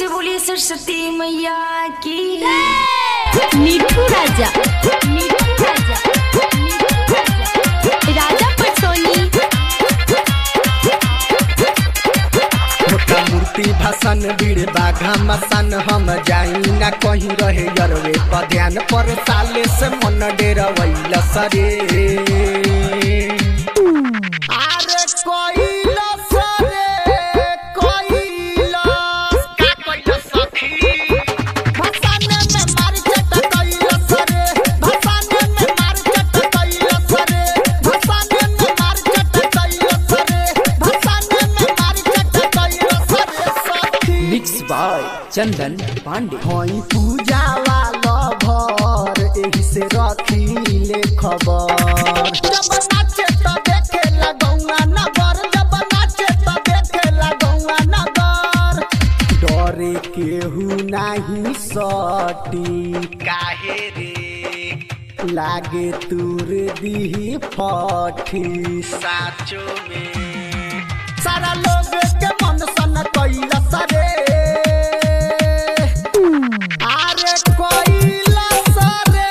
से बोलिए सरस्वती मैया की मिठू राजा मिठू राजा मिठू राजा राजा पटोली मोटा मूर्ति भाषण बीड़ बाघा मसान हम जाई ना कहीं रहे यरवे पर ध्यान पर साले से मन डेरवैल सरे अरे कोइला सरे कोइला का कोइला सखी भसाने में मार चट कोइला सरे भसाने में मार चट कोइला सरे भसाने में मार चट कोइला सरे भसाने में मार चट कोइला सरे सखी मिक्स बाय चंदन पांडे हई पूजा वाला भर एही से रखी ले खबर जब नाचे त देखे लगौआ नगर जब नाचे त देखे लगौआ नगर डरे केहू नाही सटी काहे रे लागे तूर दी फटी साचो में सारा लोग के मन सन कैला सरे अरे कोइला सरे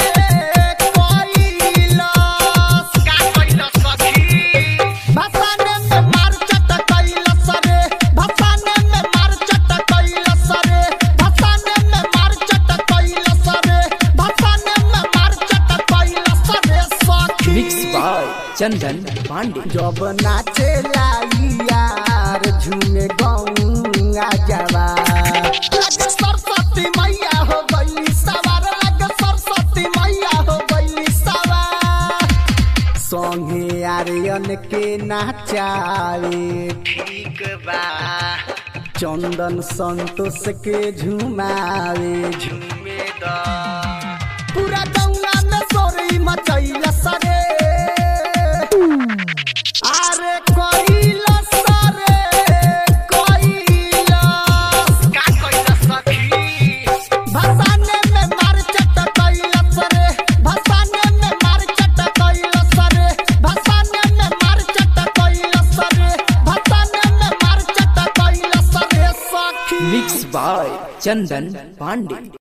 कोइला का कोइला सखी भसाने में मार चट कैला सरे भसाने में मार चट कैला सरे भसाने में मार चट कैला सरे भसाने में मार चट कैला सरे सखी मिक्स बाय चंदन पांडे जब नाचे लाई यार झूमे गौआ जावा लगे सरस्वती मैया हो गई सवार लगे सरस्वती मैया हो गई सवार संगे आर्यन के नाचावे ठीक बा चंदन संतोष के झुमावे झूमे दा पूरा गंगा में सोरी मचैला सरे अरे कोइला सरे कोइला का कोइला सखी भसाने में मार चट कोइला सरे भसाने में मार चट कोइला सरे भसाने में मार चट कोइला सरे भसाने में मार चट कोइला सरे सखी मिक्स बाय चंदन पांडे